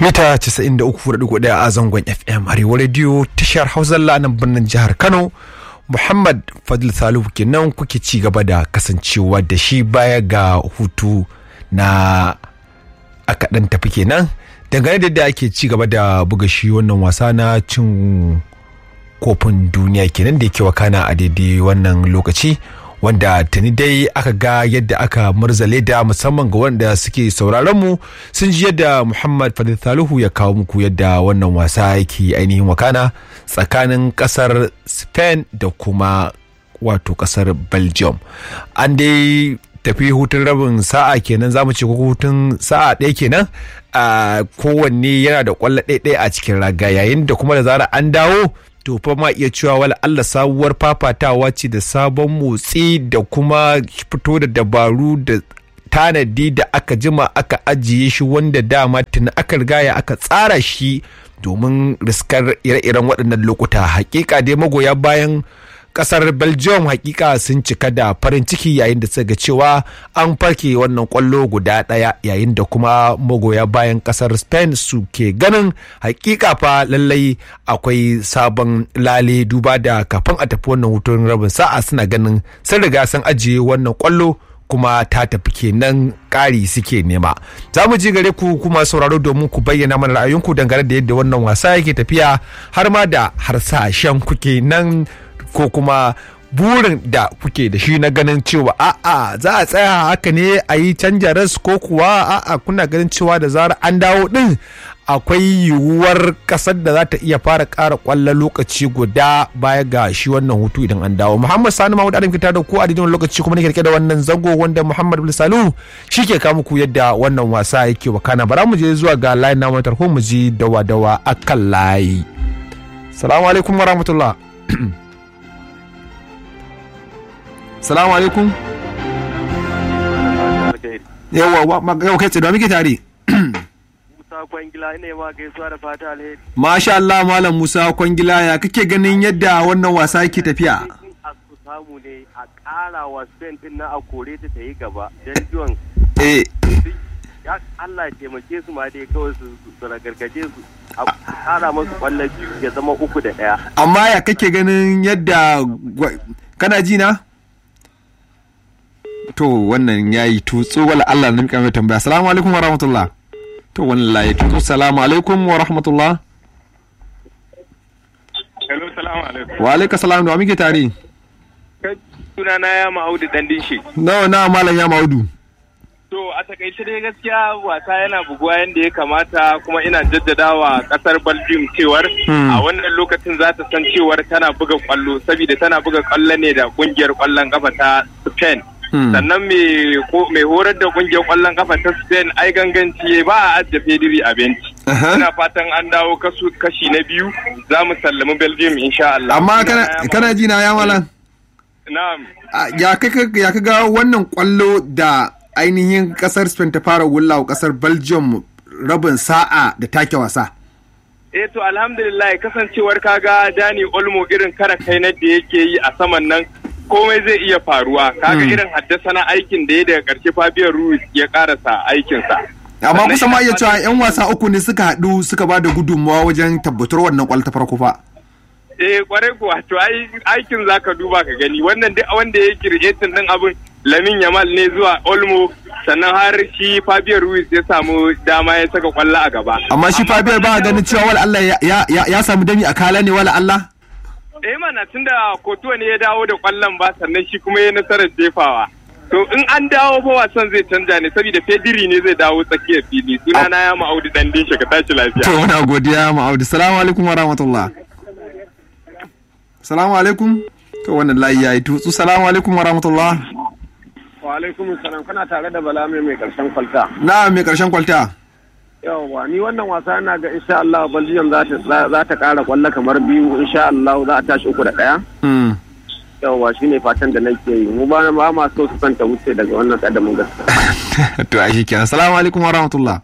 mita 93.1 a zangon fm arewa radio tashar hausa nan birnin jihar kano muhammad fadil salihu kenan kuke ci gaba da kasancewa da shi baya ga hutu na aka dan tafi kenan dangane da yadda ake ci gaba da buga shi wannan wasa na cin kofin duniya kenan da yake wakana a daidai wannan lokaci wanda tuni dai aka ga yadda aka murzale da musamman ga wanda suke sauraron mu sun ji yadda muhammad fadil salihu ya kawo muku yadda wannan wasa yake ainihin wakana tsakanin kasar spain da kuma wato kasar belgium an dai tafi hutun rabin sa'a kenan zamu ce ko hutun sa'a ɗaya kenan a kowanne yana da kwallo ɗaya a cikin raga yayin da kuma da zara an dawo to fa ma iya cewa wala Allah sabuwar fafatawa ce da sabon motsi da kuma fito da dabaru da tanadi da aka jima aka ajiye shi wanda dama tuni aka rigaya aka tsara shi domin riskar ire-iren waɗannan lokuta hakika dai magoya bayan kasar belgium hakika sun cika da farin ciki yayin da suka ga cewa an farke wannan kwallo guda daya yayin da kuma magoya bayan kasar spain su ke ganin hakika fa lallai akwai sabon lale duba da kafin a tafi wannan hutun rabin sa'a suna ganin sun riga sun ajiye wannan kwallo kuma ta tafi kenan ƙari suke nema za mu ji gare ku kuma sauraro domin ku bayyana mana ra'ayinku dangane da yadda wannan wasa yake tafiya har ma da harsashen kuke nan ko kuma burin da kuke da shi na ganin cewa a'a za a tsaya haka ne a yi canja ras ko kuwa a'a kuna ganin cewa da zarar an dawo din akwai yiwuwar kasar da za ta iya fara ƙara ƙwallon lokaci guda baya ga shi wannan hutu idan an dawo muhammad sani mahmud adam fitar da ku a daidai lokaci kuma nake rike da wannan zango wanda muhammad bin salu shi ke kawo muku yadda wannan wasa yake wakana bara mu je zuwa ga layin na tarho mu ji dawa dawa akan layi salamu alaikum warahmatullah salamu alaikum yawa yau kai tsaye muke tare Musa Kwangila ne ma gaisuwa da fata alheri. Masha Allah Malam Musa Kwangila ya kake ganin yadda wannan wasa yake tafiya? A su samu ne a ƙara wa Spain din na a kore ta ta yi gaba. Belgium. Eh. Ya Allah ya taimake su ma dai kawai su su ragargaje su. A ƙara masu ƙwallon biyu ya zama uku da ɗaya. Amma ya kake ganin yadda kana ji na? To wannan yayi tutsu wala Allah na mika mai tambaya. Assalamu alaikum wa rahmatullah. to wallahi to salamu alaikum wa rahmatullah Hello, salamu alaikum. wa alaikum salam da muke tare Kai suna na ya ma'audu dan dinshi. nawa na malam ya maudu To a takaice dai gaskiya wasa yana buguwa yadda ya kamata kuma ina jaddadawa kasar Belgium cewar a wannan lokacin za ta san cewar tana buga kwallo saboda tana buga kwallo ne da kungiyar kwallon kafa ta Spain. sannan mai horar da kungiyar kwallon kafa ta spain ai ganganci ba a ajiye fediri a benci ina fatan an dawo kashi na biyu za mu sallami belgium insha Allah amma kana ji na ya malam na'am ya ka ga wannan kwallo da ainihin kasar spain ta fara wullawa kasar belgium rabin sa'a da take wasa eh to alhamdulillah kasancewar kaga dani olmo irin kara kai na da yake yi a saman nan komai zai iya faruwa kaga irin haddasa na aikin da ya daga karshe Fabio Ruiz ya karasa aikinsa amma kusa ma iya cewa yan wasa uku ne suka haɗu suka ba da gudunmawa wajen tabbatar wannan kwallo ta farko fa eh kwarai kuwa to aikin zaka duba ka gani wannan duk wanda ya creating din abin Lamin Yamal ne zuwa Olmo sannan har shi Fabio Ruiz ya samu dama ya saka kwallo a gaba amma shi Fabio ba ganin cewa wala Allah ya samu dami a kala ne wala Allah eh mana tunda kotuwa ne ya dawo da kwallon ba sannan shi kuma ya nasarar jefawa to in an dawo ba wasan zai canja ne saboda fediri ne zai dawo tsakiyar fili suna na ya ma'audu dan dinshe ka tashi lafiya to muna godiya ma'audu salamu alaikum wa rahmatullah salamu alaikum to wannan layi yayi tutsu salamu alaikum wa rahmatullah wa alaikum salam kana tare da bala mai mai karshen kwalta na mai karshen kwalta yawwa ni wannan wasa ina ga insha Allah Belgium za ta za ta kara kwallo kamar biyu insha Allah za a tashi uku da daya yawwa shine fatan da nake yi mu ba ba ma so su santa wuce daga wannan kadamin gaskiya to a shikenan assalamu alaikum wa rahmatullah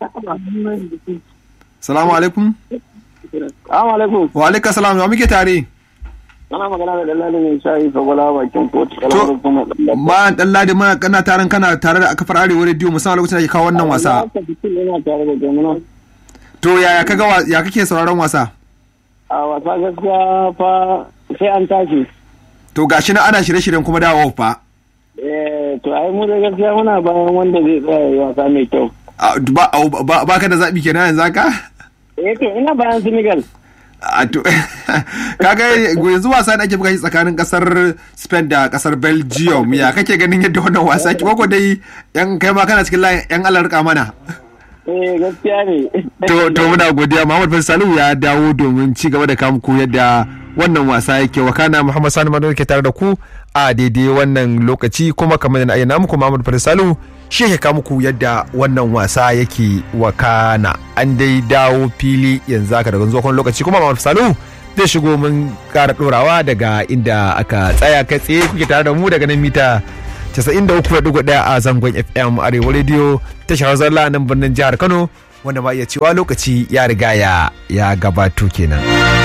assalamu alaikum assalamu alaikum wa alaikum assalam wa muke tare Ana magana da Dallali mai shayi fagwala bakin kotu To, ma dan ladi mana kana taron kana tare da kafar arewa radio musamman lokacin da ke kawo wannan wasa. to yaya kaga wa- ya kake sauraron wasa a wasa gaskiya fa sai an tashi to gashi na ana shirye-shiryen kuma dawowa fa eh to ai mu da gaskiya muna bayan wanda zai tsaya yi wasa mai kyau A, ba ba- ba ka da zaɓi kenan yanzu haka eh to ina bayan Senegal a to kaga yanzu wasa da ake buga shi tsakanin kasar Spain da kasar Belgium ya kake ganin yadda wannan wasa ke ko dai yan kai ma kana cikin layin yan alarka mana eh gaskiya ne to to muna godiya Muhammad bin Salihu ya dawo domin ci gaba da kamu ku yadda wannan wasa yake wakana Muhammad Sani Mado ke tare da ku a daidai wannan lokaci kuma kamar da ayyana muku Muhammad bin Salihu shi yake kamu ku yadda wannan wasa yake wakana an dai dawo fili yanzu haka daga zuwa lokaci kuma Muhammad Salihu zai shigo mun kara dorawa daga inda aka tsaya kai tsaye kuke tare da mu daga nan mita 93.1 a zangon FM Arewa Radio tashar zalla nan birnin jihar Kano wanda ma iya cewa lokaci ya riga ya ya gabato kenan.